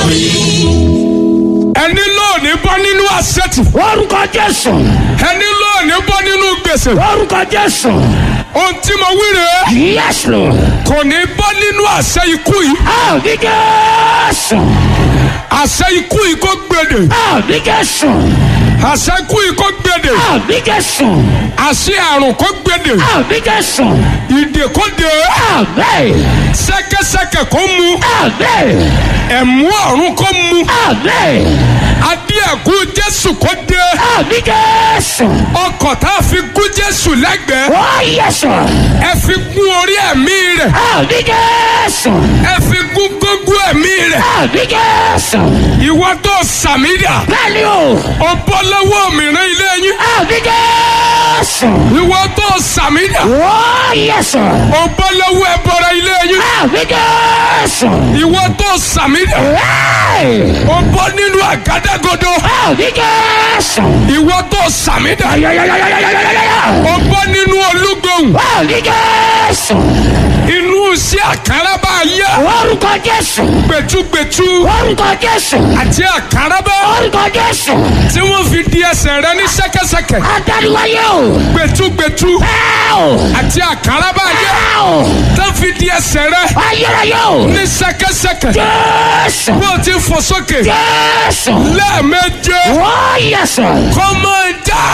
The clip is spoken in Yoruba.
ẹni lóòní bọ́ nínú àṣetì orúkọ jésù ẹni lóòní bọ́ nínú gbèsè orúkọ jésù ohun tí mo wí rèé yes lord kò ní bọ́ nínú àṣẹ ikú yìí àmì jésù àṣẹ ikú yìí kò gbèdè àmì jésù àṣẹ ikú yìí kò gbèdè àmì jésù àṣẹ àrùn kò gbèdè àmì jésù ìdè kò dé àmì ṣẹ̀kẹ̀ṣẹ̀kẹ̀ kò mu àmì ẹ̀mú ọ̀run kò mu àmì adé ẹ̀kú jésù kò dé àmì jésù ọkọ̀ tá a fi kú jésù lẹ́gbẹ̀ẹ́ ó yẹsù ẹ fi gún orí ẹ̀mí rẹ̀ àmì jésù ẹ fi gún gógó ẹ̀mí rẹ̀ àmì jésù ìwọ tó sàmídà bẹ́ẹ̀ni o ó bọ́ lọ́wọ́ mìíràn ilé yín àmì jésù ìwọ tó sàmídà ó yẹsù ó bọ́ lọ́wọ́ ẹbọra ilé yín àmì jésù ìwọ tó sàmídà Hey! ó bọ́ nínú àgádágodo àmì jésù ìwọ tó sàmídà ayayayayayayaya ó bọ́ nínú olúgbòhùn àmì jésù inú sí àkàràbà yá orúkọ jésù gbẹtugbẹtu orúkọ jésù àti àkàràbà orúkọ jésù tí wọ́n fi di ẹsẹ̀ rẹ ní ṣẹ́kẹ́ṣẹkẹ̀ adániwáyé o gbẹtugbẹtu ẹ o àti àkàràbà yá ẹ o tó fi di ẹsẹ̀ rẹ ayérayé o ní ṣẹ́kẹ́ṣẹkẹ̀ jésù bó ti fò sókè jésù lẹ́ẹ̀méje ó yẹsù kọ́mọ